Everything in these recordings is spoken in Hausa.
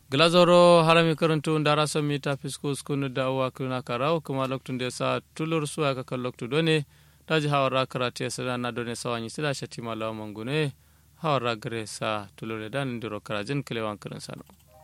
glazoro harami karantu ndara sami ta fisko skunu da uwa kuna karau kuma loktun da sa tulur suwa ka kan loktu done daji hawara karate sada na done sawanyi sila shati malawa mangune hawara gare sa tulur da ndiro karajin kilewan kirin sano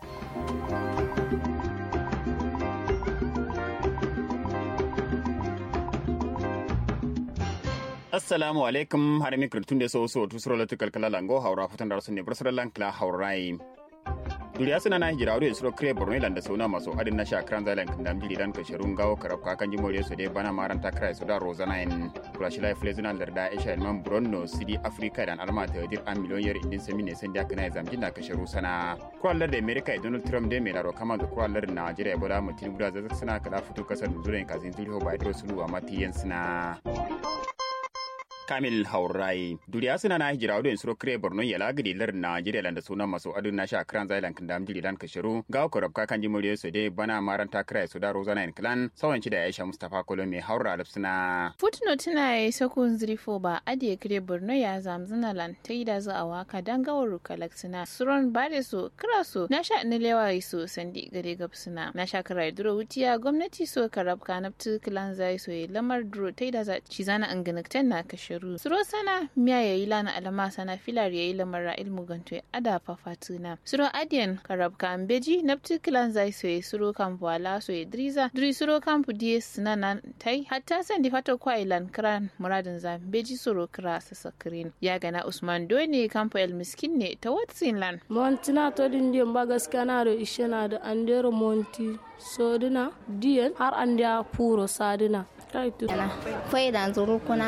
assalamu alaikum har mi kirtun de so so tu sura latu kalkala lango haura fatan da sunne bursar lankla haurai duriya suna na hijira wuri suro kire borno ilanda sauna maso adin na sha kran zalan kan damji lidan ka sharun gawo karab ka kan jimore su dai bana maran ta krai su da rozana in kulashi life lezuna larda isha man bronno city africa dan alma ta dir an miliyon yar indin sami ne san da kana zamjin da ka sharu sana kwallar da america donald trump dai mai laro kama da kwallar najeriya bola mutin guda zazzac suna kada fito kasar zuwa kazin zuriho ba idro sulu a matiyan suna kamil haurai duriya suna na hijira wadda suro kire borno ya lagiri lar najeriya landa sunan masu adu na sha kran zailan kan dam jiri dan kashiru ga ko rabka kan ji muriyo su dai bana maran ta kira su da rozana in clan sawan ci da aisha mustafa kolo mai haura alif suna footnote tana yi sakon zirifo ba adiye kire borno ya zamzina lan ta yi da za a waka dan gawar kalaksina suron bare su kira su na sha ni lewa su sandi gare gabsuna na sha kira duro wutiya gwamnati so karabka naftu clan zai so lamar duro ta yi da za ci zana an ganaktan na kashiru shiru suro sana miya yayi lana alama sana filar yayi lamara ilmu ganto ada fafatuna suro adiyan karabka ambeji napti kilan zai soye suro kampu ala soye driza dri suro kampu die sinana tai hatta san di fata kwa ilan kran muradin za beji suro kra sasakrin ya gana usman doni kampu el miskin ne ta watsin lan montina to din diyan ba gaskiya na da ishe na da andero monti sodina diyan har an da puro sadina Fai da zuru kuna